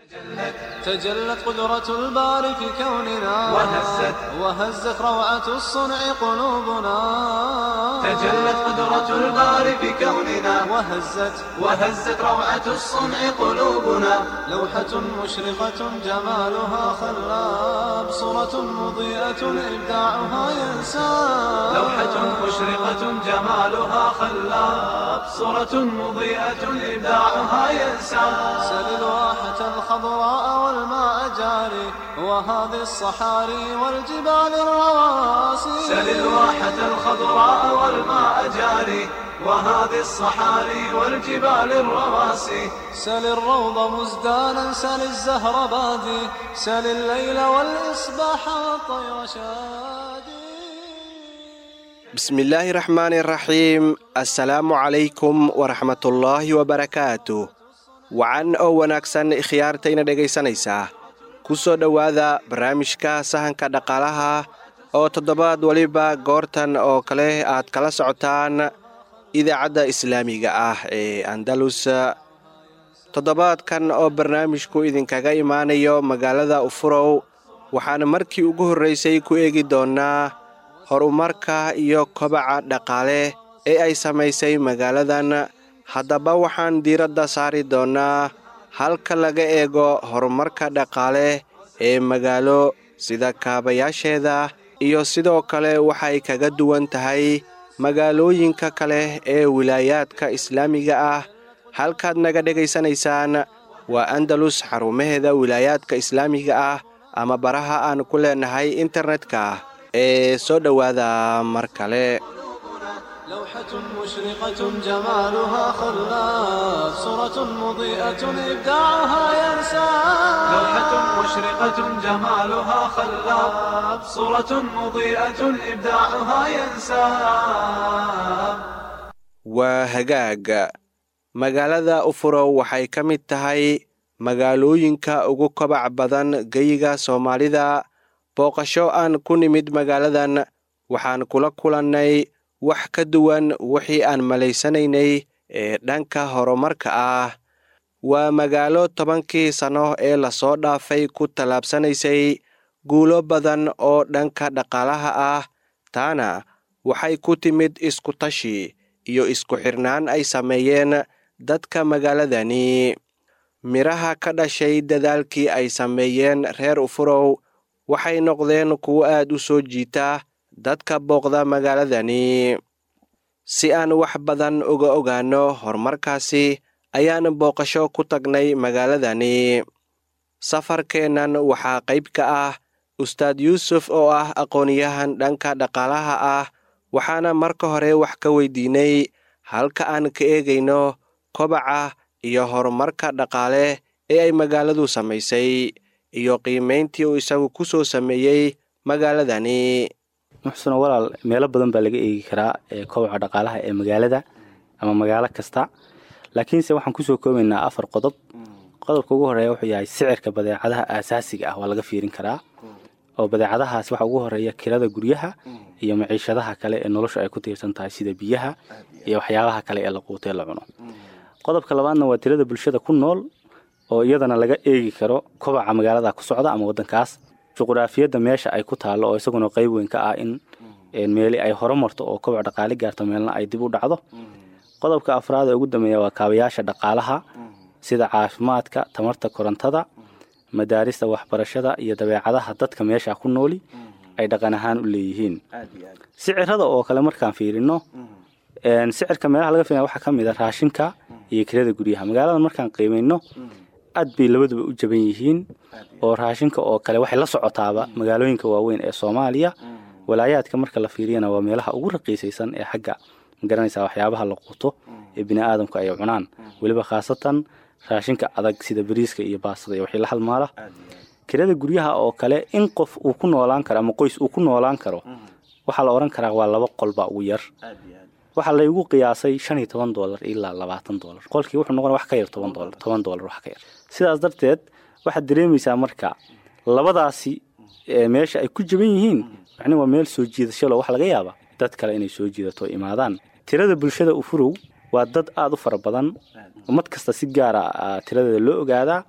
تجلت قدرة الباري في كوننا وهزت وهزت روعة الصنع قلوبنا تجلت قدرة الباري في كوننا وهزت وهزت روعة الصنع قلوبنا لوحة مشرقة جمالها خلاب صورة مضيئة إبداعها ينساب لوحة مشرقة جمالها خلاب صورة مضيئة إبداعها ينسى سل الواحة الخضراء والماء جاري وهذه الصحاري والجبال الرواسي سل الواحة الخضراء والماء جاري وهذه الصحاري والجبال الرواسي سل الروض مزدانا سل الزهر بادي سل الليل والإصباح والطير شادي bismillaahi raxmaani raxiim assalaamu calaykum waraxmatullaahi wabarakaatu wacan oo wanaagsan khiyaartayna dhegaysanaysaa ku soo dhowaada barnaamijka sahanka dhaqaalaha oo toddobaad weliba goortan oo kale aad kala socotaan idaacadda islaamiga ah ee andalus toddobaadkan oo barnaamijku idinkaga imaanayo magaalada ufurow waxaan markii ugu horraysay ku eegi doonnaa horumarka iyo kobaca dhaqaale ee ay samaysay magaaladan haddaba waxaan diiradda saari doonnaa halka laga eego horumarka dhaqaale ee magaalo sida kaabayaasheeda iyo sidoo kale waxay kaga duwan tahay magaalooyinka kale ee wilaayaadka islaamiga ah halkaad naga dhegaysanaysaan waa andalus xarumaheeda wilaayaadka islaamiga ah ama baraha aan ku leenahay internetka ee soo dhowaada mar kale لوحة مشرقة جمالها خلاب صورة مضيئة إبداعها ينساب لوحة مشرقة جمالها خلاب صورة مضيئة إبداعها ينساب waa hagaag magaalada ufurow waxay ka mid tahay magaalooyinka ugu kobac badan geyiga soomaalida booqasho aan ku nimid magaaladan waxaan kula kulannay wax ka duwan wixii aan malaysanaynay ee dhanka horumarka ah waa magaalo tobankii sanno ee lasoo dhaafay ku tallaabsanaysay guulo badan oo dhanka dhaqaalaha ah taana waxay ku timid iskutashi iyo isku xirnaan ay sameeyeen dadka magaaladani midhaha ka dhashay dadaalkii ay sameeyeen reer ufurow waxay noqdeen kuwo aad u soo jiita dadka booqda magaaladani si aan wax badan uga ogaanno horumarkaasi ayaan booqasho ku tagnay magaaladani safarkeennan waxaa qayb ka ah ustaad yuusuf oo ah aqoonyahan dhanka dhaqaalaha ah waxaana marka hore wax ka weydiinay halka aan ka eegayno kobaca iyo horumarka dhaqaale ee ay magaaladu samaysay iyo qiimayntii uu isagu ku soo sameeyey magaaladani muxsano walaal meelo badan baa laga eegi karaa ee kobaca dhaqaalaha ee magaalada ama magaalo kasta laakiinse waxaan kusoo koobaynaa afar qodob qodobka ugu horeeya wuxuu yahay sicirka badeecadaha aasaasiga ah waa laga fiirin karaa oo badeecadahaas waxa ugu horeeya kirada guryaha iyo maciishadaha kale ee noloshu ay ku tiirsan tahay sida biyaha iyo waxyaabaha kale ee la quutee la cuno qodobka labaadna waa tirada bulshada ku nool oo iyadana laga eegi karo kobaca magaalada ku socda ama wadankaas juquraafiyadda meesha ay ku taallo oo isaguna qayb weyn ka ah in meeli ay horumarto oo kobac dhaqaali gaarto meelna ay dib u dhacdo qodobka afraad ee ugu dambeeya waa kaabayaasha dhaqaalaha sida caafimaadka tamarta korontada madaarista waxbarashada iyo dabeecadaha dadka meesha ku nooli ay dhaqan ahaan u leeyihiin sicirada oo kale markaan fiirino sicirka meelaha laga fiilaya waxaa ka mid a raashinka iyo kirada guryaha magaalada markaan qiimayno aad bay labaduba u jaban yihiin oo raashinka oo kale waxay la socotaaba magaalooyinka waaweyn ee soomaaliya walaayaadka marka la fiiriyana waa meelaha ugu raqiisaysan ee xagga magaranaysa waxyaabaha la quuto ee bini aadamku ay cunaan weliba khaasatan raashinka adag sida bariiska iyo baastada iyo wixii la halmaala kirada guryaha oo kale in qof uu ku noolaan karo ama qoys uu ku noolaan karo waxaa la odhan karaa waa laba qolba ugu yar waxaa laygu qiyaasay shan iyo toban doolar ilaa labaatan doolar qolkii wuxuu noqon wax ka yar toban doolar toban doolar wax ka yar sidaas darteed waxaad dareemaysaa marka labadaasi meesha ay ku jaban yihiin macni waa meel soo jiidashalo waxa laga yaaba dad kale inay soo jiidato imaadaan tirada bulshada ufurow waa dad aada u fara badan ummad kasta si gaara tiradeeda loo ogaadaa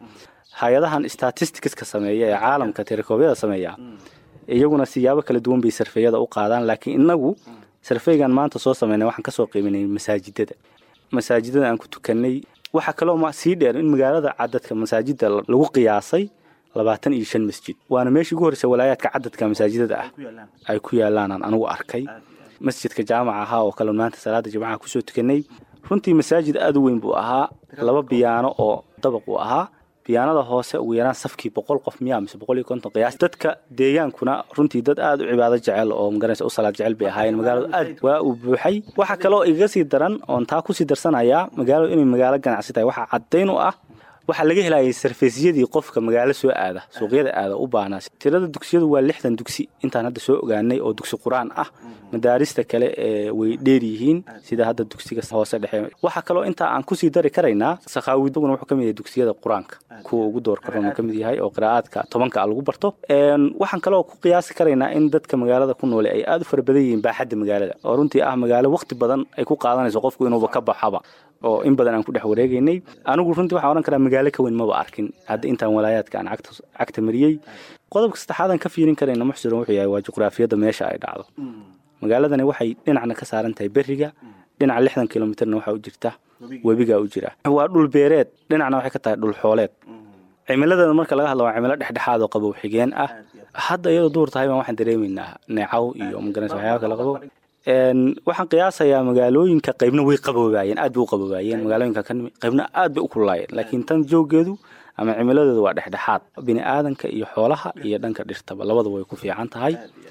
hay-adahan statisticska sameeya ee caalamka tirakoobyada sameeya iyaguna siyaabo kala duwan bay sarfeeyada u qaadaan laakiin inagu sarfeygan maanta soo sameynay waxaan kasoo qiiminay masaajidada masaajidada aan ku tukanay waxaa kaloo sii dheer in magaalada cadadka masaajida lagu qiyaasay labaatan iyo shan masjid waana meeshii ugu horreysa walaayaadka cadadka masaajidada ah ay ku yaalaanaan anigu arkay masjidka jaamaca ahaa oo kale maanta salaada jimcaha kusoo tukanay runtii masaajid aada u weyn buu ahaa laba biyaano oo dabaq uu ahaa biyaanada hoose ugu yaraan safkii boqol qof miyaa mise boqol iyo konton qiyaas dadka deegaankuna runtii dad aada u cibaado jecel oo maganaysa u salaad jecel bay ahaayeen magaaladu aad waa uu buuxay waxaa kaloo igaga sii daran oon taa kusii darsanayaa magaaladu inay magaalo ganacsi tahay waxaa caddayn u ah waxaa laga helayay sarfeesyadii qofka magaalo soo aada suuqyada aada u baanaa tirada dugsiyadu waa lixdan dugsi intaan hadda soo ogaanay oo dugsi qur-aan ah madaarista kale ee way dheer yihiin sida hadda dugsiga hoose dhexe waxaa kaloo intaa aan kusii dari karaynaa sakhaawiduguna wuxuu ka mid yahay dugsiyada qur-aanka kuwa ugu door karoon uu ka mid yahay oo qiraa'aadka tobanka lagu barto waxaan kaloo ku qiyaasi karaynaa in dadka magaalada ku noole ay aada u fara badan yihiin baaxadda magaalada oo runtii ah magaalo waqti badan ay ku qaadanayso qofku inuuba ka baxaba oo in badan aan ku dhex wareegaynay anigu runtii waxaan odhan karaa magaalo ka weyn maba arkin hadda intaan walaayaadka aan cagta mariyey qodobka saddexaadaan ka fiirin karayna muxsiran wuxuu yahay waa juqraafiyadda meesha ay dhacdo magaaladani waxay dhinacna ka saaran tahay beriga dhinaca lixdan kilomitrna waxaa u jirta webigaa u jira waa dhul beereed dhinacna waxay ka tahay dhul xooleed cimiladeeda marka laga hadla waa cimilo dhexdhexaad oo qabow xigeen ah hadda iyadoo duur tahay baan waxaan dareemaynaa neecaw iyo magaranaysa waxyaaba kala qabow waxaan qiyaasayaa magaalooyinka qaybna way qaboobaayeen aad bay u qaboobaayeen magaalooyinka ka nimi qaybna aad bay u kululaayeen laakiin tan jooggeedu ama cimiladeedu waa dhexdhexaad bini aadanka iyo xoolaha iyo dhanka dhirtaba labada way ku fiican tahay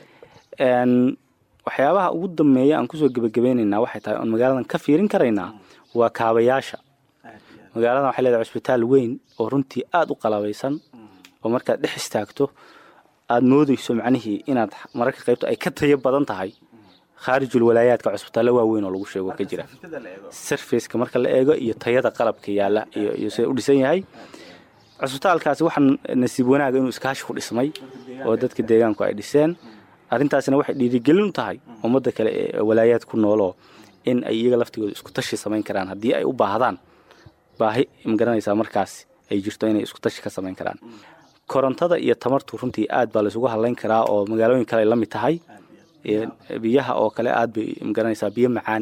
waxyaabaha ugu dambeeya aan kusoo gebagabaynaynaa waxay tahay oon magaaladan ka fiirin karaynaa waa kaabayaasha magaaladan waxay leedahay cusbitaal weyn oo runtii aada u qalabaysan oo markaad dhex istaagto aada moodeyso macnihii inaad mararka qaybta ay ka tayo badan tahay khaarijul walaayaadka cusbitaallo waaweyn oo lagu sheego ka jira sarfaceka marka la eego iyo tayada qalabka yaalla iyo sida u dhisan yahay cusbitaalkaasi waxaa nasiib wanaaga inuu iskaashi ku dhismay oo dadka deegaanku ay dhiseen arrintaasina waxay dhiirigelin u tahay ummadda kale ee walaayaad ku nooloo in ay iyaga laftigooda isku tashi samayn karaan haddii ay u baahdaan baahi magaranaysaa markaas ay jirto inay isku tashi ka samayn karaan korontada iyo tamartu runtii aad baa laysugu hadlayn karaa oo magaalooyin kale ay la mid tahay biyaha oo kale aad bay magaranaysaa biyo macaan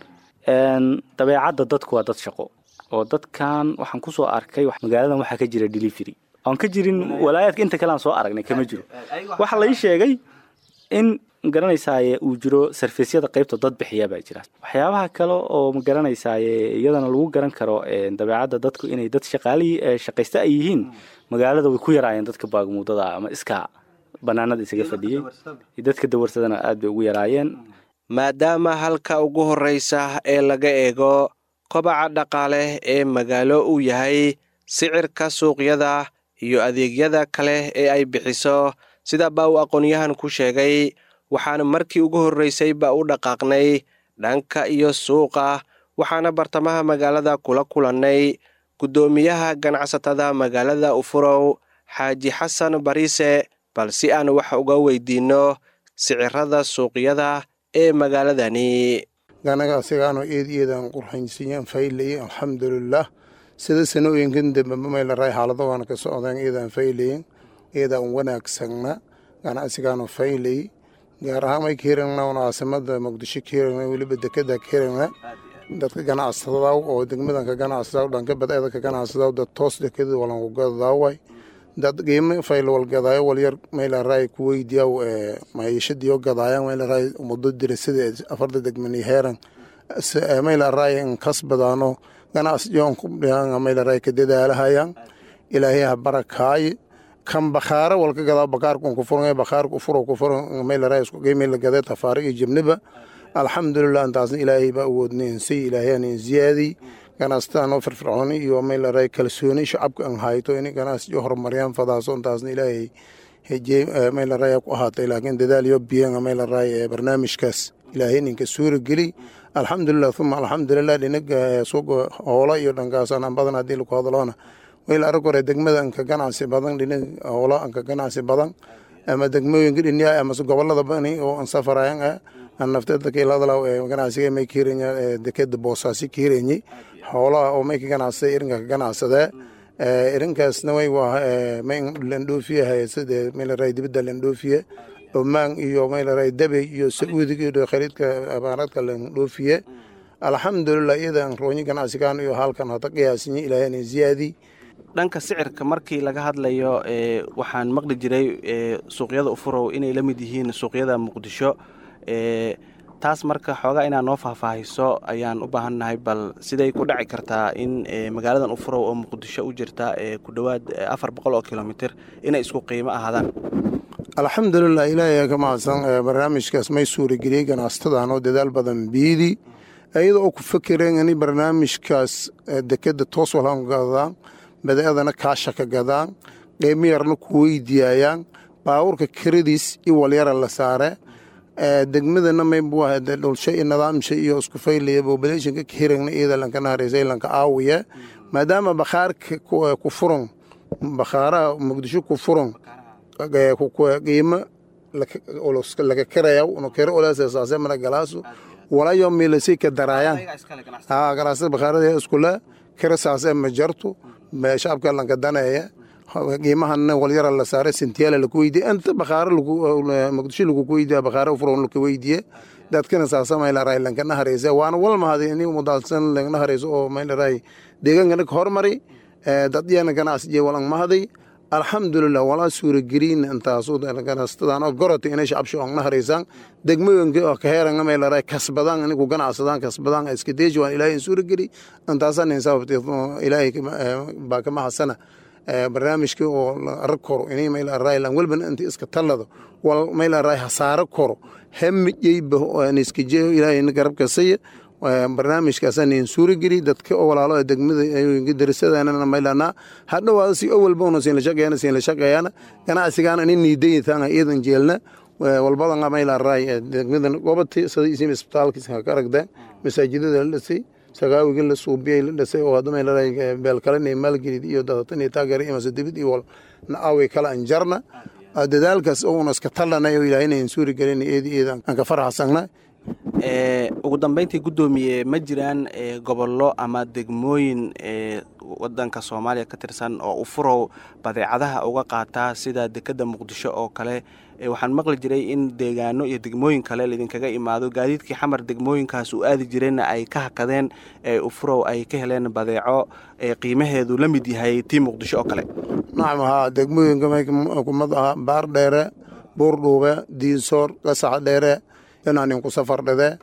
dabeecadda dadku waa dad shaqo oo dadkan waxaan kusoo arkay magaaladan waxaa ka jira delivery oon ka jirin walaayaadka inta kale aan soo aragnay kama jiro waxaa la ii sheegay in magaranaysaay uu jiro sarfesyada qaybta dad bixiya baa jira waxyaabaha kale oo magaranaysaay iyadana lagu garan karo dabeecadda dadku inay dad shaqaali shaqaysta ay yihiin magaalada way ku yaraayeen dadka baagmuudada ama iska banaanada isaga fadhiyey dadka dawarsadana aad bay ugu yaraayeen maadaama halka ugu horreysa ee laga eego kobaca dhaqaale ee magaalo uu yahay sicirka suuqyada iyo adeegyada kale ee ay bixiso sida baa uu aqoonyahan ku sheegay waxaana markii ugu horreysay ba u dhaqaaqnay dhanka iyo suuqa waxaana bartamaha magaalada kula kulannay guddoomiyaha ganacsatada magaalada ufurow xaaji xasan bariise bal si aan wax uga weydiinno sicirada suuqyada ee magaaladani ganaga asigaano eed eedaan qurxaynsiiyaan faylaye alxamdulilah sida sanooyinkan dambe maylaray xaalado waana ka socdaan eedaan faylayen eedaan wanaagsagna ganacsigaano faylay gaar ahaan may kaheragna caasimada muqdisho kaheragna weliba dekeda kaheragna dadka ganacsadaw oo degmadan ka ganacsadaw dhanka badeeda ka ganacsadaw dad toos dekeda walanku gadadaaway dad qiimo fayl walgadaayo walyar maylaray kuweydiyaw maciishadiyo gadaayan maylaray muddo dirasada afarta degmani heeran maylaray inkasbadaano ganacsiyoon kubdhihan maylaray ka dadaalahayan ilaahay ha barakaaye kan bakhaara walka gadaa bakaarkun ku furan bakhaarku furo ku furan maylaray isku qiimi la gaday tafaari iyo jibniba alxamdulilah intaasna ilaahay baa awoodnay insay ilaahayaan in ziyaadi ganacsataan oo firfircooni iyo maylaray kalsooni shacabka an hayto in ganacsiyo horumariyaan fadaaso intaasna ilaahay hejey maylaray ku ahaatay laakiin dadaal iyo biyan maylaray barnaamijkaas ilaahay ninka suura geli alxamdulilah uma alxamdulilah dhinaga suuqa hoola iyo dhankaasaan badan haddii laku hadloona wayla arag hore degmada anka ganacsi badan dhinaga hoola anka ganacsi badan ama degmooyinka dhinyaa amase gobolada bani oo an safarayan ah an nafteeda kiiladalaw ee ganacsiga may kiiranya dekeda boosaasi kiiranyi xoolaha oo may ka ganacsada irinka ka ganacsadee irinkaasna way waa landhoofiyahay sida maylaray dibadda landhoofiye omaan iyo maylaray dabey iyo sacuudiga iyo khaliidka abaaraadka landhoofiye alxamdulilah iyadan roonyi ganacsigan iyo halkan hada qiyaasinye ilaahayna ziyaadi dhanka sicirka markii laga hadlayo waxaan maqli jiray suuqyada ufurow inay la mid yihiin suuqyada muqdisho taas marka xoogaa inaad noo faahfaahiso ayaan u baahannahay bal siday ku dhaci kartaa in magaaladan ufurow oo muqdisho u jirta ku dhowaad afar boqol oo kilomitr inay isku qiimo ahaadaan alxamdulilah ilaahay ka mahadsan barnaamijkaas may suurageliyey ganacsatada oo dadaal badan biidi iyada oo ku fakereen in barnaamijkaas dekeda toos walan gadaan badeecadana kaasha ka gadaan qiimo yarna ku weydiyaayaan baabuurka keradiis i walyara la saare degmadana maybuah dhulsho iyo nidaamsha iyo isku faylaya bobulationka kahiragna iyada lanka nahareysa lanka aawiya maadaama bakhaarka ku furan bakhaaraha muqdisho ku furan qiimo laga karaya kero olasasaase mana galaasu walayo milasay ka daraayaan ha galaasada bakhaarada iskule kero saase ma jarto shacabka lanka daneeya qiimahana walyara la saare sintiyaala laku weydiye inta bakhaaro muqdisho laguku weydiya bakhaaro furon laka weydiye dadkana saasa maylaray lankana hareysa waana walmahadi ini mudaalsan lankana hareyso oo maylaray deegaankana ka hormari dadyana ganacsiye walan mahaday alxamdulilah walaa suuragelin intaasu ganacsatada gorota inay shacabsho ongna hareysaan degmooyinka kaheeranga maylaray kasbadaan inigu ganacsadaan kasbadaan iskadeeji waan ilaahay suurageli intaasan sababte ilaahay baa kama hasana barnaamijkii oo arag koro inay maylaray lan walbana inta iska tallado wal maylaray hasaaro koro hamijeyba niskajeeyo ilaahayna garabkasaya barnaamijkaasanin suurageli dadka oo walaalo degmada darisadana maylana hadhowaada si awalbona siinlashaqeeyana siinlashaqeeyana ganacsigaana inin niidaytaan iyadan jeelna walbadan maylaray degmadan gobati sida isim isbitaalkiisa ka aragdeen masaajidada la dhisay sagaawiga la suubiyay la dhisay oo hadda maylaray beelkalena maalgelid iyo dadatan taageera iyo masadibid iyo wal naawi kala anjarna dadaalkaas oo una iska tallanay oo ilaahayna suuragelina iyada iyadan aan ka farxasagna ugu dambeyntii guddoomiye ma jiraan gobollo ama degmooyin wadanka soomaaliya ka tirsan oo ufurow badeecadaha uga qaataa sida dekeda muqdisho oo kale waxaan maqli jiray in deegaano iyo degmooyin kale laidinkaga imaado gaadiidkii xamar degmooyinkaas uu aadi jireenna ay ka hakadeen ufurow ay ka heleen badeeco qiimaheedu la mid yahay tii muqdisho oo kale nacam haa degmooyinka kumad aha baar dheere buurdhuube diinsoor qasax dheere inaanin ku safar dhade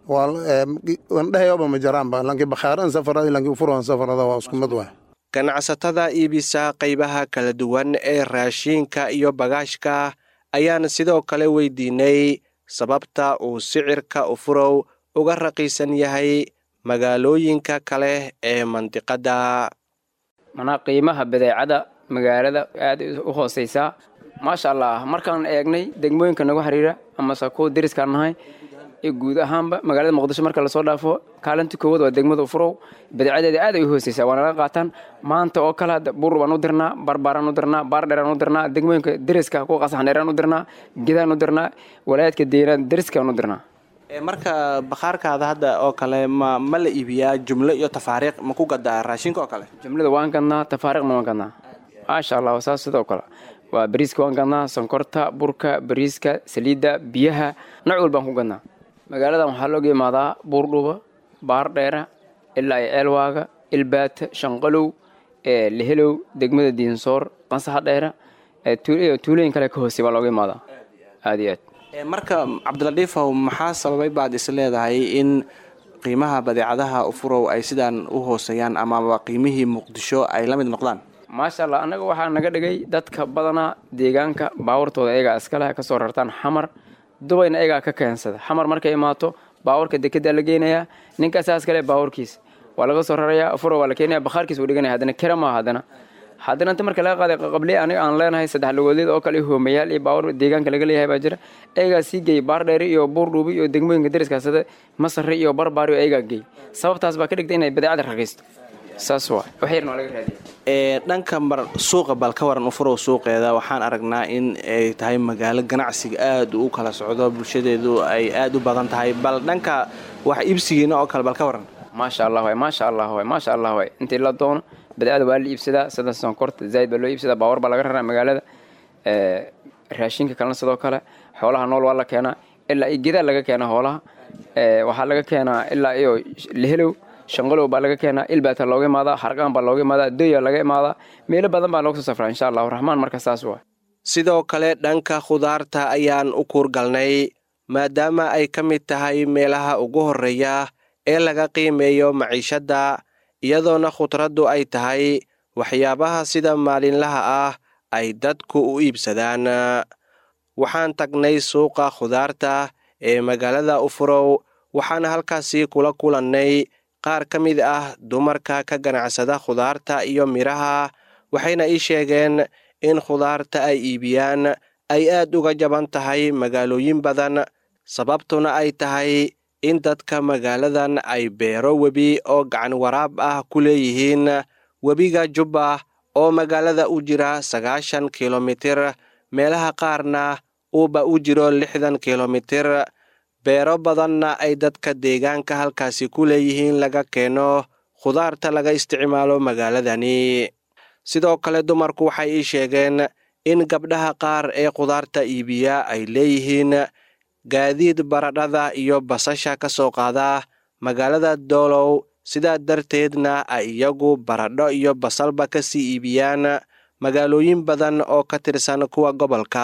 ndhehayoba ma jaraanba lanki bakhaaran safarada lanki furan safarada waa isku mid waay ganacsatada iibisa qaybaha kala duwan ee raashiinka iyo bagaashka ayaan sidoo kale weydiinay sababta uu sicirka ufurow uga raqiisan yahay magaalooyinka kale ee mandiqadda manaa qiimaha badeecada magaalada aad u hooseysaa maasha allah markaan eegnay degmooyinka nagu xiriira amase kuwa deriskaan nahay iyo guud ahaanba magaalada muqdisho marka lasoo dhaafo kaalinta koowaad waa degmada ufurow badeecadeeda aad ay u hooseysaa waana laga qaataan maanta oo kale hadda buur baan u dirnaa barbaaraan u dirnaa baardheeraan u dirnaa degmooyinka deriska kuwa qasaxdheeraan u dirnaa gedaan u dirnaa walaayaadka deeraan deriskaan u dirnaa marka bakhaarkaada hadda oo kale ma ma la iibiyaa jumlo iyo tafaariiq ma ku gadaa raashinka oo kale jumlada waan gadnaa tafaariiqna waan gadnaa maasha allah saas sidoo kale waa bariiska waan gadnaa sonkorta burka bariiska saliidda biyaha nooc walbaan ku gadnaa magaaladan waxaa looga imaadaa buurdhuba baardheera ilaa iyo ceelwaaga ilbaata shanqalow lehelow degmada diinsoor qansaxa dheera tuulooyin kale ka hoosey baa looga imaadaa aad iyo aad marka cabdiladiifow maxaa sababay baad is leedahay in qiimaha badeecadaha ufurow ay sidaan u hooseeyaan amaba qiimihii muqdisho ay la mid noqdaan maasha allah annaga waxaa naga dhigay dadka badanaa deegaanka baawartooda ayagaa iskale kasoo rartaan xamar dubayna ayagaa ka keensada xamar markay imaato baawarka dekedaa la geynayaa ninkaasaas kale baawarkiis waa laga soo rarayaa furo waa la keenaya bakhaarkiis uu dhiganaya haddana kera maaha haddana haddana inta marka laga qaaday qaqable aniga aan leenahay saddex lugoodleed oo kale hoomayaal iyo baawar deegaanka laga leeyahay baa jira ayagaa sii geeyay baardheeri iyo buurdhuubi iyo degmooyinka deriskaasada masare iyo barbaari ayagaa geey sababtaas baa ka dhigtay inay badeecada raqiisto saas waa wax yarna waa laga raadiya dhanka mar suuqa bal ka waran ufurow suuqeeda waxaan aragnaa in ay tahay magaalo ganacsiga aad u kala socdo bulshadeedu ay aad u badan tahay bal dhanka wax iibsigiina oo kale bal ka waran maasha allah waay maasha allah waay maasha allah waay intii la doono badeecada waa la iibsadaa sida sonkorta zaaid baa loo iibsadaa baawar baa laga raraa magaalada raashinka kalena sidoo kale xoolaha nool waa la keenaa ilaa iyo gedaa laga keenaa hoolaha waxaa laga keenaa ilaa iyo lehelow shanqalow baa laga keenaa ilbaata looga imaadaa harqaan baa looga imaadaa doya laga imaadaa meelo badan baa looga soo safraa insha allahu raxmaan marka saas waa sidoo kale dhanka khudaarta ayaan u kuurgalnay maadaama ay ka mid tahay meelaha ugu horreeya ee laga qiimeeyo maciishadda iyadoona khudraddu ay tahay waxyaabaha sida maalinlaha ah ay dadku u iibsadaan waxaan tagnay suuqa khudaarta ee magaalada ufurow waxaana halkaasi kula kulannay qaar ka mid ah dumarka ka ganacsada khudaarta iyo midhaha waxayna ii sheegeen in khudaarta ay iibiyaan ay aad uga jaban tahay magaalooyin badan sababtuna ay tahay in dadka magaaladan ay beero webi oo gacan waraab ah ku leeyihiin webiga jubba oo magaalada u jira sagaashan kilomitir meelaha qaarna uuba u jiro lixdan kilomitir beero badanna ay dadka deegaanka halkaasi ku leeyihiin laga keeno khudaarta laga isticmaalo magaaladani sidoo kale dumarku waxay ii sheegeen in gabdhaha qaar ee khudaarta iibiya ay leeyihiin gaadiid baradhada iyo basasha ka soo qaada magaalada doolow sidaa darteedna ay iyagu baradho iyo basalba ka sii iibiyaan magaalooyin badan oo ka tirsan kuwa gobolka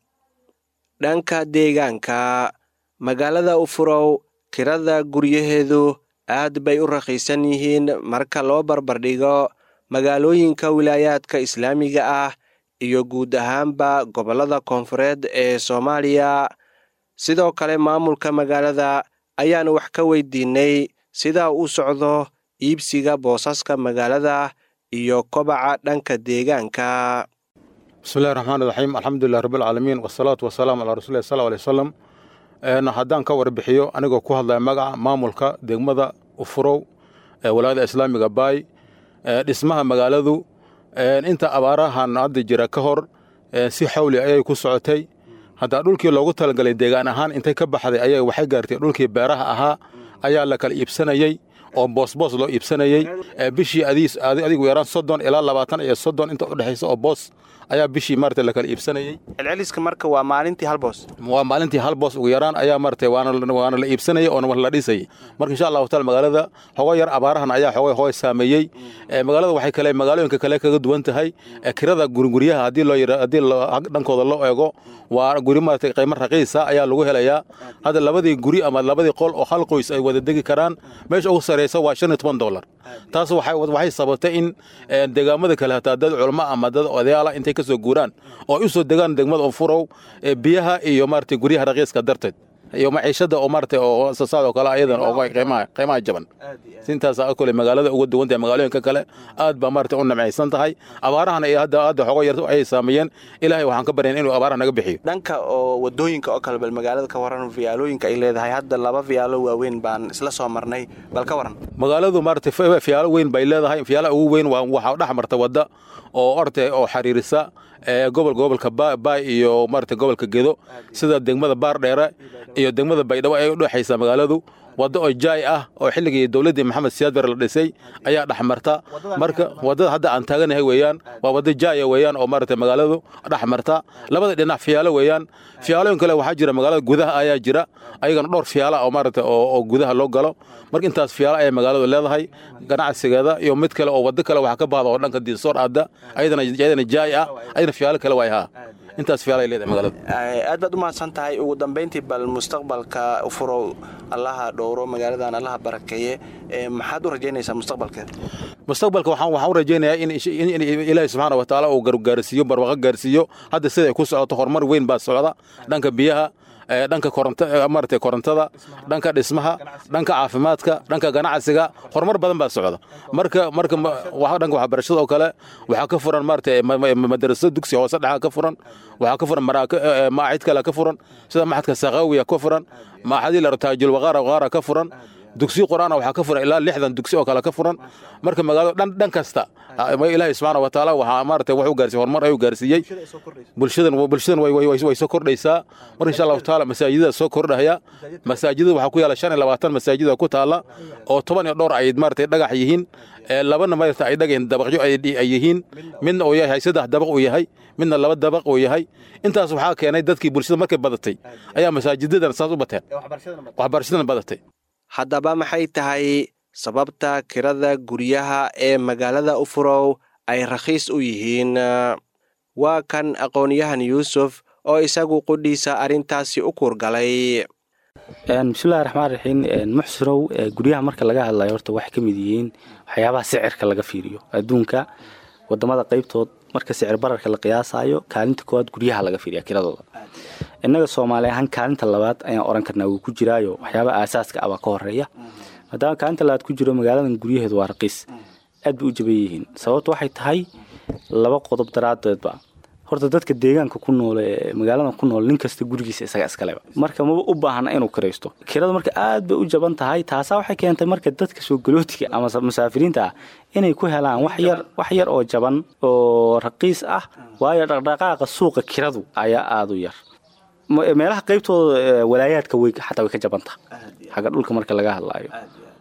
dhanka deegaanka magaalada ufurow kirada guryaheedu aad bay u raqiisan yihiin marka loo barbardhigo magaalooyinka wilaayaadka islaamiga ah iyo guud ahaanba gobollada koonfureed ee soomaaliya sidoo kale maamulka magaalada ayaanu wax ka weydiinay sidaa u socdo iibsiga boosaska magaalada iyo kobaca dhanka deegaanka bismillahi raxmaan iraxiim alxamdulilah rabbilcaalamiin wasalaatu wasalaamu calaa rasulilah sal alay wasalam haddaan ka warbixiyo anigoo ku hadlaya magaca maamulka degmada ufurow ee walaayada islaamiga baay dhismaha magaaladu inta abaarahan hadda jira ka hor si xawli ayay ku socotay haddaa dhulkii loogu talagalay deegaan ahaan intay ka baxday ayay waxay gaartay dhulkii beeraha ahaa ayaa la kala iibsanayey oo boosboos loo iibsanayey bishii adigu yaraan soddon ilaa labaatan iyo soddon inta udhexaysa oo boos ayaa bishii maarata la kala iibsanayey celceliska marka waa maalintii hal boos waa maalintii hal boos ugu yaraan ayaa maarata waana la iibsanayey oona la dhisayey marka insha allahu taala magaalada hogo yar abaarahan ayaa hogo hogo saameeyey magaalada waxay kale magaalooyinka kale kaga duwan tahay kirada guriguryaha haddii loo yira haddii dhankooda loo eego waa guri maarata qiimo raqiisa ayaa lagu helayaa hadda labadii guri ama labadii qol oo hal qoys ay wada degi karaan meesha ugu sareysa waa shan iyo toban dollar taas waxay sababtay in deegaamada kale hataa dad culmo ama dad odayaala intay ka soo guuraan oo ay u soo degaan degmada ufurow biyaha iyo maarata guryaha raqiiska darteed iyo maciishada oo maarata oo sasaad oo kale ayadan oo qiimaha qiimaha jaban sintaas kole magaalada uga duwan tahay magaalooyinka kale aad baa maarata u namcaysan tahay abaarahan ay hadda hadda xogo yar ayay saameeyeen ilaahay waxaan ka baryayn inuu abaaraha naga bixiyo dhanka oo wadooyinka oo kale bal magaalada ka waran fiyaalooyinka ay leedahay hadda laba fiyaalo waaweyn baan isla soo marnay bal ka waran magaaladu maarata fiyaalo weyn bay leedahay fiyaalaha ugu weyn waa waxaa dhex marta wadda oo orte oo xiriirisa gobol gobolka baay iyo maarata gobolka gedo sida degmada baardheere iyo degmada baydhabo ay u dhexaysaa magaaladu waddo oo jaay ah oo xilligii dowladdii maxamed siyaad bare la dhisay ayaa dhex marta marka waddada hadda aan taaganahay weeyaan waa waddo jaaya weeyaan oo maarata magaaladu dhex marta labada dhinac fiyaalo weeyaan fiyaalooyin kale waxaa jira magaalada gudaha ayaa jira ayagana dhowr fiyaala oo maarata oo gudaha loo galo marka intaas fiyaalo ayay magaaladu leedahay ganacsigeeda iyo mid kale oo waddo kale waxaa ka bahda oo dhanka diinsoor aadda ayadana ayadana jaay ah ayadana fiyaalo kale waay haa intaas fiyaala ay leedahay magaalada aad baad u mahadsan tahay ugu dambayntii bal mustaqbalka ufurow allaha dhowro magaaladan allaha barakeeye maxaad u rajaynaysaa mustaqbalkeeda mustaqbalka waxaan waxaan u rajaynayaa in in ilaahay subxaana wa tacaala uu gargaarsiiyo barwaaqo gaarsiiyo hadda sida ay ku socoto horumar weyn baa socda dhanka biyaha dhanka maarata korontada dhanka dhismaha dhanka caafimaadka dhanka ganacsiga horumar badan baa socda marka marka dhanka waxbarashada oo kale waxaa ka furan maarata madraso dugsi hoose dhexa ka furan waxaa ka furan maacid kale ka furan sida maxadka sakaawiya ka furan maaxadii la taajul waqaara waqaara ka furan dugsiyo qur-aana waxaa ka furan ilaa lixdan dugsi oo kale ka furan marka magaalada dhan dhan kasta ilaahi subxaana wa tacaala waxaa maaragtay wax u gaarsiiyey horumar ayuu gaarsiiyey bulshadan bulshadan way way way soo kordhaysaa marka insha allahu tacaala masaajidada soo kordhaya masaajidada waxaa ku yaala shan iyo labaatan masaajida ku taala oo toban iyo dhowr ay maaragtay dhagax yihiin labana maaragtay ay dhagayn dabaqyo ay yihiin midna uu yahay saddex dabaq uu yahay midna laba dabaq uu yahay intaas waxaa keenay dadkii bulshada markay badatay ayaa masaajidadan saas u bateen waxbarashadan badatay haddaba maxay tahay sababta kirada guryaha ee magaalada ufurow ay rakhiis u yihiin waa kan aqoon-yahan yuusuf oo isagu qudhiisa arrintaasi u kuurgalay bismillahi raxmaan raxiim muxsirow guryaha marka laga hadlayo horta waxay ka mid yihiin waxyaabaha sicirka laga fiiriyo adduunka wadamada qaybtood marka sicir bararka la qiyaasayo kaalinta koowaad guryaha laga fiiriya kiradooda innaga soomaali ahaan kaalinta labaad ayaan oran karnaa wuu ku jiraayo waxyaabaha aasaaska ah baa ka horeeya maadaama kaalinta labaad ku jiro magaaladan guryaheedu waa raqiis aad bay u jaban yihiin sababta waxay tahay laba qodob daraadeedba horta dadka deegaanka ku nool ee magaalada ku nool nin kasta gurigiisa isaga iskaleba marka maba u baahna inuu kiraysto kirada marka aad bay u jaban tahay taasaa waxay keentay marka dadka soo galootiga ama musaafiriinta ah inay ku helaan wax yar wax yar oo jaban oo raqiis ah waayo dhaqdhaqaaqa suuqa kiradu ayaa aada u yar meelaha qaybtooda walaayaadka way xataa way ka jabanta xagga dhulka marka laga hadlaayo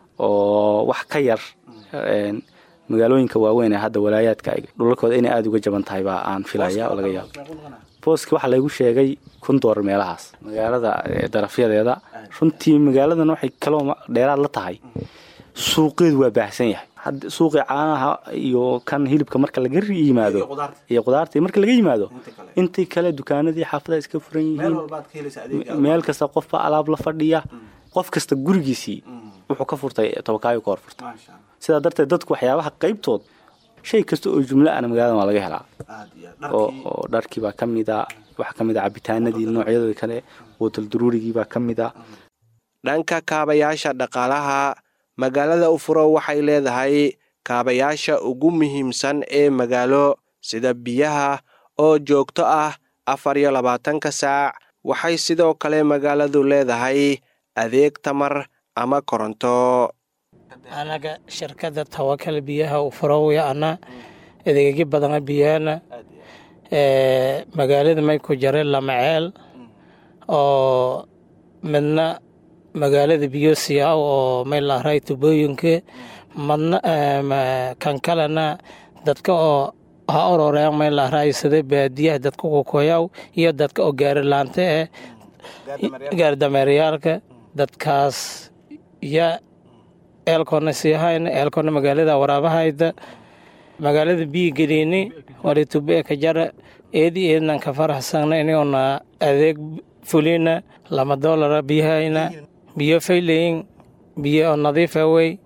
oo wax ka yar magaalooyinka waaweyn ee hadda walaayaadka dhulalkooda inay aada uga jaban tahay baa aan filaya oo laga yaabo booski waxaa laygu sheegay kun doolar meelahaas magaalada darafyadeeda runtii magaaladan waxay kaloo dheeraad la tahay suuqeedu waa baahsan yahay suuqii caanaha iyo kan hilibka marka laga yimaado iyo qudaartii marka laga yimaado intii kale dukaanadii xaafadaha iska furan yihiin meel kasta qofba alaab la fadhiya qof kasta gurigiisii wuxuu ka furtay tobakaayo ka hor furtay sidaa darteed dadku waxyaabaha qaybtood shay kasta oo jumlo ana magaaladan waa laga helaa oo dharkii baa ka mida waxaa ka mid a cabitaanadii noocyadooda kale wootal daruurigii baa ka mid a dhanka kaabayaasha dhaqaalaha magaalada ufurow waxay leedahay kaabayaasha ugu muhiimsan ee magaalo sida biyaha oo joogto ah afar iyo labaatanka saac waxay sidoo kale magaaladu leedahay adeeg tamar ama koronto anaga shirkada tawakal biyaha ufurowiya ana adeegyo badana biyahana magaalada may ku jare lamaceel oo midna magaalada biyo siyaaw oo may laharay tubooyinka madna kan kalena dadka oo ha ororeen may laharay sida baadiyaha dadka kukoyaw iyo dadka oo gaarilaanta eh gaardameeryaalka dadkaas ya eelkoona siihayna eelkoona magaalada waraabahayda magaalada biyi gelini walitube ka jara eedi eednan ka faraxsana inigoona adeeg fulina lama doolara biyahayna biyo faylayin biyo oo nadiifa wey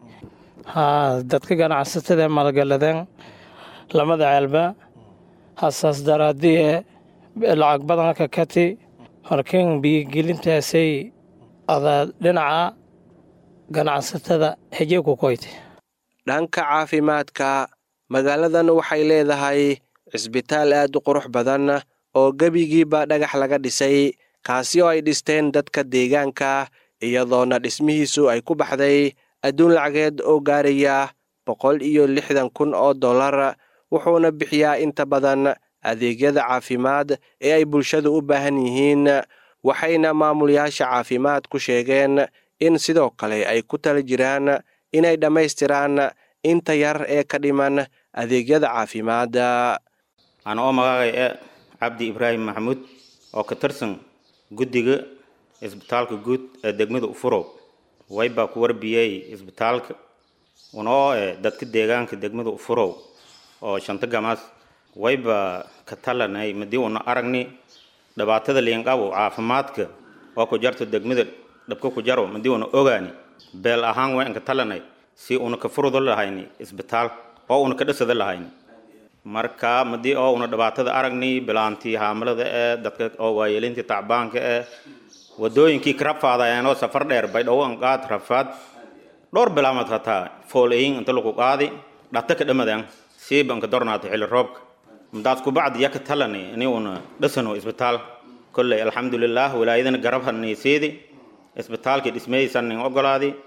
ha dadka ganacsatada malgaladeen lamada ceelba hasaas daraadii e lacag badan ka kati markin biyogelintaasay ada dhinaca ganacsatada heje ku koyte dhanka caafimaadka magaaladan waxay leedahay cisbitaal aad u qurux badan oo gebigiiba dhagax laga dhisay kaasi oo ay dhisteen dadka deegaanka iyadoona dhismihiisu ay ku baxday adduun lacageed oo gaaraya boqol iyo lixdan kun oo dollar wuxuuna bixiyaa inta badan adeegyada caafimaad ee ay bulshadu u baahan yihiin waxayna maamulayaasha caafimaad ku sheegeen in sidoo kale ay ku tala jiraan inay dhammaystiraan inta yar ee ka dhiman adeegyada caafimaadda ana oo magaagay e cabdi ibraahim maxamuud oo ka tirsan guddiga isbitaalka guud ee degmada ufurow waybaa ku warbiyey isbitaalka unoo e dadka deegaanka degmada ufurow oo shanta gamaas wayba ka talanay madii una aragni dhibaatada liinqabo caafimaadka oo ku jarto degmada dhabka ku jaro madii una ogaani beel ahaan wayn ka talanay si una ka furudo lahayni isbitaal oo una ka dhisada lahayni marka madii oo una dhibaatada aragni bilaantii haamalada ee dadka oo waayeelintii tacbaanka ee wadooyinkii ka rafaadayeenoo safar dheer baydhawan qaad rafaad dhowr bilaamad hataa foolayin inta lagu qaadi dhata ka dhamadeen siibanka dornaata xilli roobka madaas kubacdi yaka talani ini una dhisano isbitaal kolley alxamdulilah walaayadana garab hanayseedi isbitaalkii dhismaysan nin ogolaadi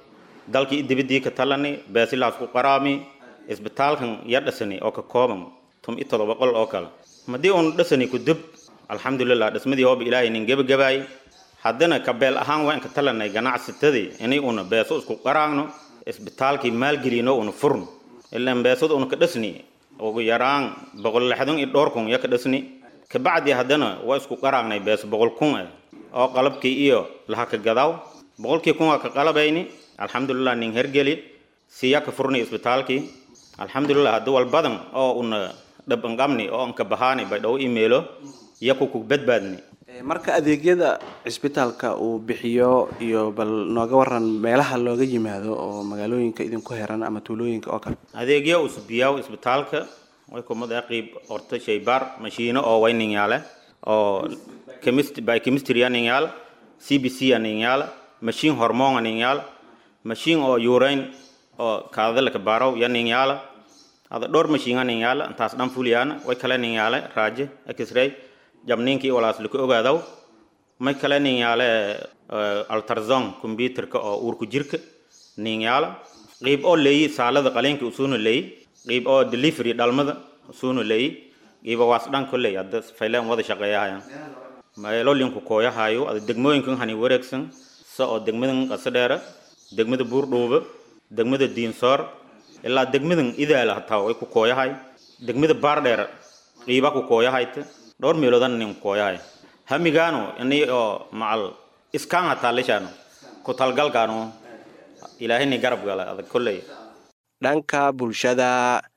dalkii dibadii ka talani beesilaas ku qaraami isbitaalkan ya dhasani oo ka kooban tum i todoba qol oo kale madii uun dhasani ku dib alxamdulilah dhismadii hooba ilaahay nin gebagabaay haddana ka beel ahaan waan ka talanay ganacsatadii inay una beeso isku qaraagno isbitaalkii maalgelino una furno ilaan beesada una ka dhasni ugu yaraan boqol lixdan iyo dhowr kun ya ka dhasni kabacdi haddana waa isku qaraagnay beeso boqol kun eh oo qalabkii iyo laha ka gadaaw boqolkii kun waa ka qalabayni alxamdulilah nin hergeli siya ka furni isbitaalkii alxamdulilah hadda wal badan oo una dhabanqabni oo anka bahaani bay dhow imeelo yaku ku badbaadni marka adeegyada cisbitaalka uu bixiyo iyo bal nooga waran meelaha looga yimaado oo magaalooyinka idinku heran ama tuulooyinka oo kale adeegyo usbiyaw isbitaalka way kumada qiib horta shaybaar mashiino oo wayninyaale oo chemist by chemistry aninyaal cbc aninyaal machine hormone aninyaal machine oo urine oo kaadalka baaraw yaninyaala ada dhowr machine aninyaala intaas dhan fuliyaana way kale ninyaale raaje x-ray jabniinkii walaas laku ogaadaw may kale ninyaale altarzon computerka oo uurku jirka ninyaala qiib oo leeyi saalada qaleenka usuuna leeyi qiib oo delivery dhalmada usuuna leeyi qiiba waas dhan kolley hadda fayleen wada shaqeeyahayan meelolinku kooyahayo ada degmooyinkan hani wareegsan sa oo degmadan qasadheera degmada buurdhuuba degmada diinsoor ilaa degmadan idaala hataa way ku kooyahay degmada baardheer qiiba ku kooyahayta dhowr meeloodan nin kooyahay hamigaano ini oo macal iskaan hataa lishaano ku talgalkaano ilaahini garab gala adag kolley dhanka bulshada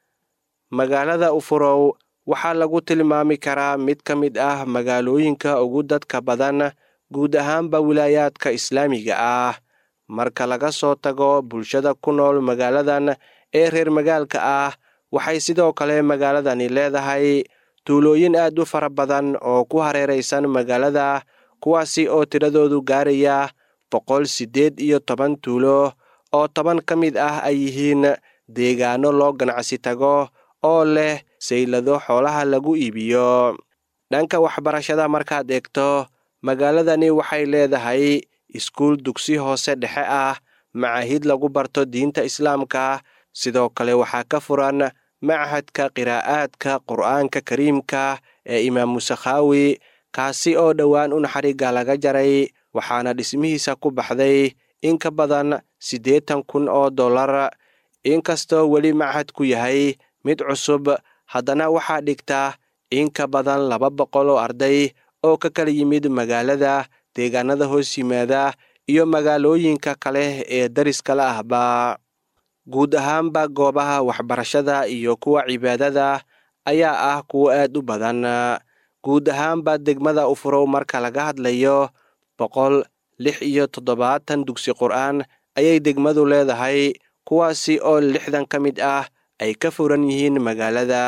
magaalada ufurow waxaa lagu tilmaami karaa mid ka mid ah magaalooyinka ugu dadka badan guud ahaanba wilaayaadka islaamiga ah marka laga soo tago bulshada ku nool magaaladan ee reer magaalka ah waxay sidoo kale magaaladani leedahay tuulooyin aad u fara badan oo ku hareeraysan magaalada kuwaasi oo tiradoodu gaaraya boqol siddeed iyo toban tuulo oo toban ka mid ah ay yihiin deegaano loo ganacsi tago oo leh saylado xoolaha lagu iibiyo dhanka waxbarashada markaad eegto magaaladani waxay leedahay iskuul dugsi hoose dhexe ah macaahid lagu barto diinta islaamka sidoo kale waxaa ka furan machadka qiraa'aadka qur'aanka kariimka ee imaamu sakhaawi kaasi oo dhowaan un xarigga laga jaray waxaana dhismihiisa ku baxday in ka badan siddeetan kun oo dollar inkastoo weli machadku yahay mid cusub haddana waxaa dhigta in ka badan laba boqol oo arday oo ka kala yimid magaalada deegaanada hoos yimaada iyo magaalooyinka kale ee dariskala ahba guud ahaanba goobaha waxbarashada iyo kuwa cibaadada ayaa ah kuwo aad u badan guud ahaanba degmada ufurow marka laga hadlayo boqol lix iyo toddobaatan dugsi qur'aan ayay degmadu leedahay kuwaasi oo lixdan ka mid ah ay ka furan yihiin magaalada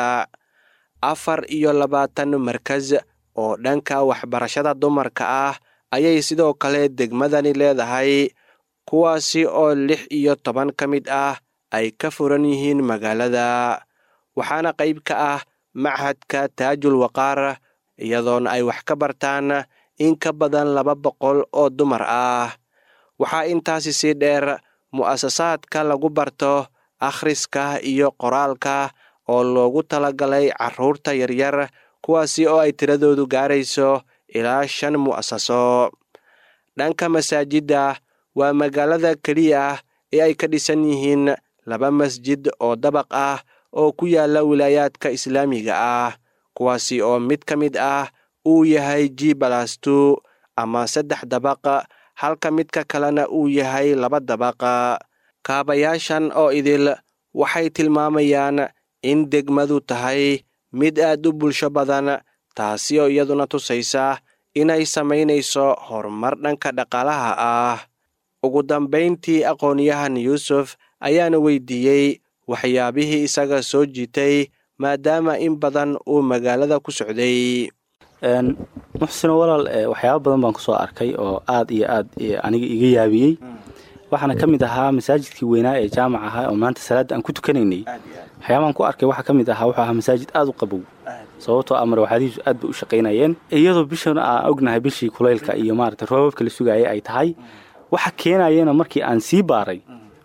afar iyo labaatan markas oo dhanka waxbarashada dumarka ah ayay sidoo kale degmadani leedahay kuwaasi oo lix iyo toban ka mid ah ay ka furan yihiin magaalada waxaana qayb ka ah machadka taajul waqaar iyadoona ay wax ka bartaan in ka badan laba boqol oo dumar ah waxaa intaasi sii dheer mu'asasaadka lagu barto akhriska iyo qoraalka oo loogu talagalay carruurta yaryar kuwaasi oo ay tiradoodu gaarayso ilaa shan mu'asaso dhanka masaajidda waa magaalada keliya ee ay ka dhisan yihiin laba masjid oo dabaq ah oo ku yaala wilaayaadka islaamiga ah kuwaasi oo mid ka mid ah uu yahay g balastu ama saddex dabaq halka midka kalena uu yahay laba dabaq kaabayaashan oo idil waxay tilmaamayaan in degmadu tahay mid aad u bulsho badan taasi oo iyaduna tusaysa inay samaynayso horumar dhanka dhaqaalaha ah ugu dambayntii aqoonyahan yuusuf ayaana weydiiyey waxyaabihii isaga soo jiitay maadaama in badan uu magaalada ku socday muxsino walaal waxyaaba badan baan kusoo arkay oo aad iyo aad aniga iga yaabiyey waxaana ka mid ahaa masaajidkii weynaa ee jaamac ahaa oo maanta salaadda aan ku tukanaynay waxyaabaan ku arkay waxaa ka mid ahaa wuxuu ahaa masaajid aad u qabow sababtoo amar waxaadihiisu aad bay u shaqaynayeen iyadoo bishan aan ognahay bishii kulaylka iyo maarata roobabka la sugaayay ay tahay waxa keenayana markii aan sii baaray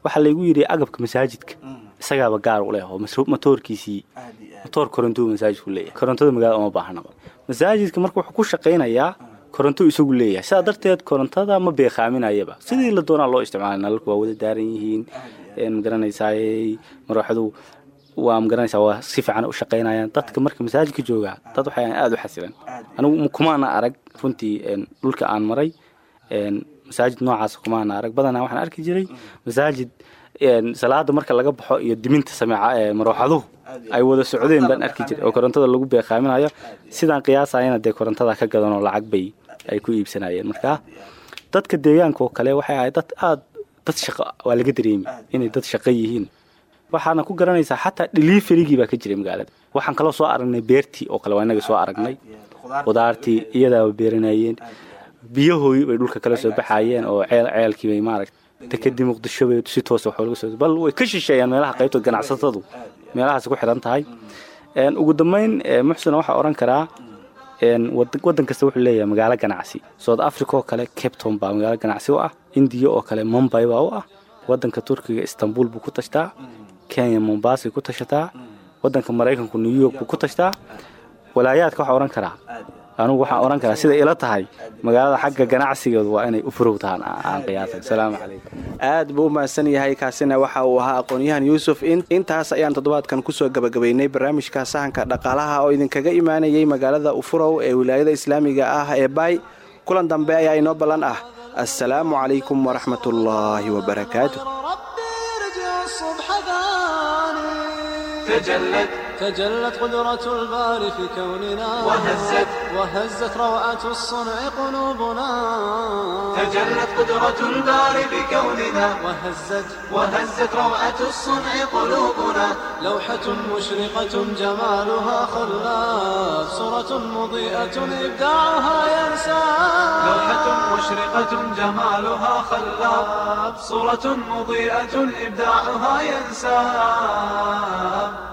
waxaa laygu yidhi agabka masaajidka isagaaba gaar u leh oo mas- matoorkiisii matoor korontuu masaajidku leeyahay korontada magaalada uma baahnaba masaajidka marka wuxuu ku shaqaynayaa koronto isagu leeyahay sidaa darteed korontada ma beekaaminayaba sidii la doonaa loo isticmaalay nalalku waa wada daaran yihiin een magaranaysaay marwaxadu waa magaranaysaa waa si fiican u shaqaynayaan dadka marka masaajidka joogaa dad waxay aada u xasilan anigu kumaana arag runtii een, dhulka aan maray een, masaajid noocaas kumaana arag badanaa waxaan arki jiray masaajid een, salaada marka laga baxo iyo diminta sameeca ee marwaxaduhu ay wada socdeen baan arki jiray oo korontada lagu beeqaaminayo sidaan qiyaasayana dee korontada ka gadan oo lacag bay ay ku iibsanayeen marka dadka deegaanka oo kale waxay ahayd dad aad dad shaqo waa laga dareemi inay dad shaqo yihiin waxaana ku garanaysaa xataa deliverygii baa ka jiray magaalada waxaan kaloo soo aragnay beertii oo kale waa inaga soo aragnay qudaartii iyadaaba beeranayeen biyahooyi bay dhulka kala soo baxayeen oo ceel ceelkii bay maaragta dekadii muqdisho bay si toosa wax laga soo bal way ka shisheeyaan meelaha qaybta ganacsatadu meelahaas ku xiran tahay Een, ugu dambeyn ee, muxsina waxaa oran karaa een, wad- waddan kasta wuxuu leeyahay magaalo ganacsi south africa oo kale cape town baa magaalo ganacsi u ah indiya oo kale mumbai baa u ah waddanka turkiga istanbul buu ku tashtaa kenya mombasay ku tashataa waddanka maraykanku new york buu ku tashtaa walaayaadka waxaa oran karaa anugu waxaan oran karaa sida ila tahay magaalada xagga ganacsigeedu waa inay u furow tahaan aan aan qiyaasay asalaamu calaykum aad buu u mahadsan yahay kaasina waxa uu ahaa aqoon-yahan yuusuf In- intaas ayaan toddobaadkan kusoo gabagabaynay barnaamijka sahanka dhaqaalaha oo idinkaga imaanayay magaalada ufurow ee wilaayada islaamiga ah ee baay kulan dambe ayaa inoo ballan ah assalaamu calaykum waraxmatullaahi wabarakaatu ربي يرجع الصبح ثاني تجلت تجلت قدرة الباري في كوننا وهزت وهزت روعة الصنع قلوبنا تجلت قدرة الباري بكوننا وهزت وهزت روعة الصنع قلوبنا لوحة مشرقة جمالها خلاف صورة مضيئة إبداعها ينسى لوحة مشرقة جمالها خلاب صورة مضيئة إبداعها ينساب